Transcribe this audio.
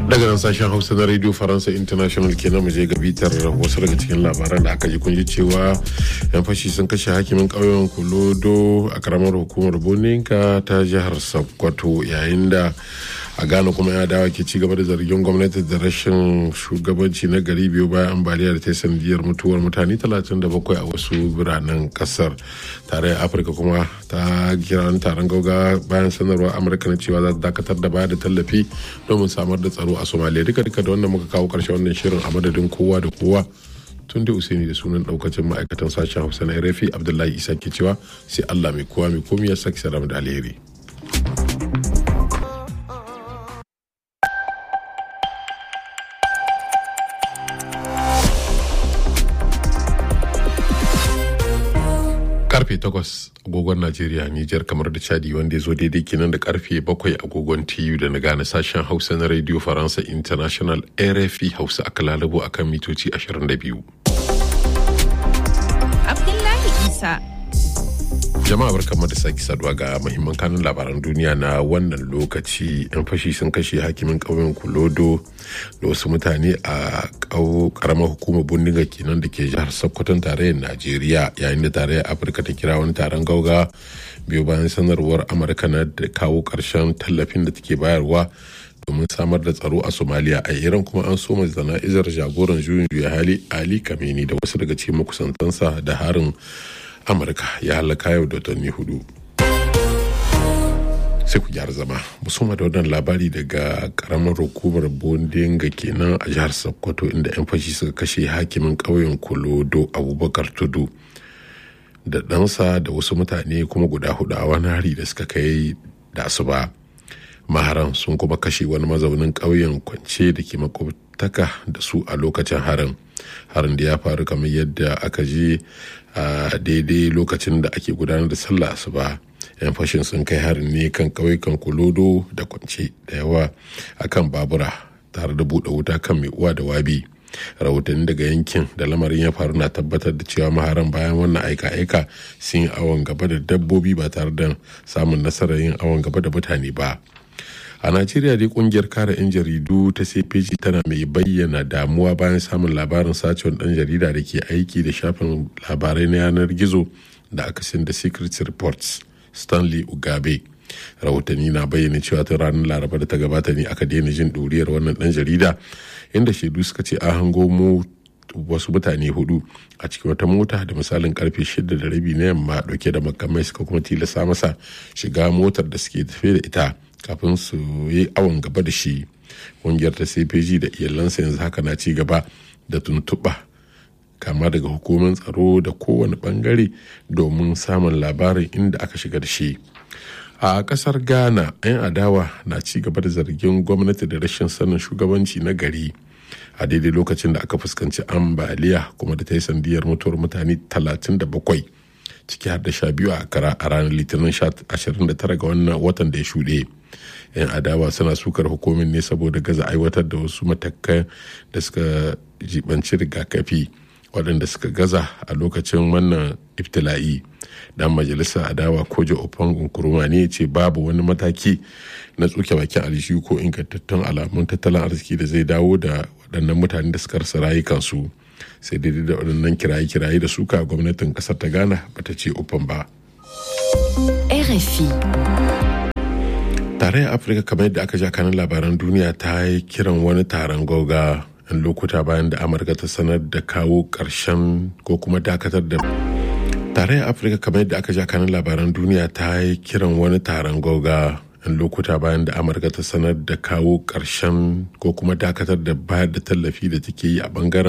daga nan sashen hausa na radio faransa international kenan mu je ga bitar wasu daga cikin labaran da aka ji kun ji cewa yan fashi sun kashe hakimin ƙauyen kulodo a karamar hukumar boninka ta jihar sokoto yayin da a ghana kuma ya dawa ke ci gaba da zargin gwamnati da rashin shugabanci na gari biyu bayan ambaliya da ta yi sanadiyar mutuwar mutane 37 a wasu biranen kasar tarayyar afirka kuma ta kira taron gauga bayan sanarwar amurka na cewa za ta dakatar da baya da tallafi domin samar da tsaro a somalia duka duka da wannan muka kawo karshe wannan shirin a madadin kowa da kowa tun da usaini da sunan daukacin ma'aikatan sashen hausa na rafi abdullahi isa ke cewa sai allah mai kowa mai komi ya saki salam da alheri karfe 8 agogon najeriya nijar kamar da chadi wanda ya zo daidai kenan da karfe 7 agogon tu da na gane sashen hausa na radio faransa international rfi hausa aka lalabo akan mitoci 22 abdullahi isa jama'a barkanmu da sake saduwa ga mahimman kanun labaran duniya na wannan lokaci yan fashi sun kashe hakimin ƙauyen kulodo da wasu mutane a karamar hukumar bindiga kenan da ke jihar sokoton tarayyar najeriya yayin da tarayyar afirka ta kira wani taron gauga biyu bayan sanarwar amurka na da kawo ƙarshen tallafin da take bayarwa domin samar da tsaro a somaliya a iran kuma an soma zana'izar jagoran juyin juya hali ali kameni da wasu daga cikin makusantansa da harin amurka ya halaka yau da watanni hudu sai ku gyara zama musamman da wannan labari daga karamar hukumar bondinga kenan a jihar sokoto inda 'yan fashi suka kashe hakimin ƙauyen kolodo abubakar tudu da ɗansa da wasu mutane kuma guda hudu a wani hari da suka kai da asuba maharan sun kuma kashe wani mazaunin ƙauyen kwance da ke makwabtaka da su a lokacin harin harin da ya faru kamar yadda aka je a daidai lokacin da ake gudanar da sallah asuba yan fashin sun kai harin ne kan ƙauyukan kulodo da kwance da yawa akan babura tare da buɗe wuta kan mai uwa da wabi rahotanni daga yankin da lamarin ya faru na tabbatar da cewa maharan bayan wannan aika-aika sun yi awon gaba da dabbobi ba tare da samun nasarar yin awon gaba da mutane ba a najeriya dai kungiyar kare 'yan jaridu ta cpg tana mai bayyana damuwa bayan samun labarin sacewar dan jarida da ke aiki da shafin labarai na yanar gizo da aka sin da secret reports stanley ugabe rahotanni na bayyana cewa ta ranar laraba da ta gabata ne aka daina jin ɗuriyar wannan dan jarida inda shaidu suka ce an hango mu wasu mutane hudu a cikin wata mota da misalin karfe shida da rabi na yamma dauke da makamai suka kuma tilasta masa shiga motar da suke tafe da ita kafin su yi awon gaba da shi ƙungiyar ta cpg da iyalansa yanzu haka na ci gaba da tuntuɓa kama daga hukumar tsaro da kowane bangare domin samun labarin inda aka shiga da shi a kasar ghana 'yan adawa na ci gaba da zargin gwamnati da rashin sanin shugabanci na gari a daidai lokacin da aka fuskanci ambaliya kuma da ta yi sandiyar mutuwar mutane 37 ciki har da sha biyu a kara a ranar litinin 29 ga wannan watan da ya shuɗe yan adawa suna sukar hukumin ne saboda gaza aiwatar da wasu matakan da suka jibanci rigakafi waɗanda suka gaza a lokacin wannan iftila'i dan majalisar adawa kojo ofan nkuruma ne ce babu wani mataki na tsuke bakin aljihu ko ingantattun alamun tattalin arziki da zai dawo da waɗannan mutane da suka rasa rayukansu sai daidai da waɗannan kiraye-kiraye da suka gwamnatin ƙasar ta ghana bata ce ofan ba RFI. tarayyar afirka kamar yadda aka ja kanin labaran duniya ta yi kiran wani taron goga yan lokuta bayan da amurka ta sanar da kawo ƙarshen ko kuma dakatar da tarayyar afirka kamar yadda aka ja kanin labaran duniya ta yi kiran wani taron goga yan lokuta bayan da amurka ta sanar da kawo ƙarshen ko kuma dakatar da bayar da tallafi da take yi a bangaren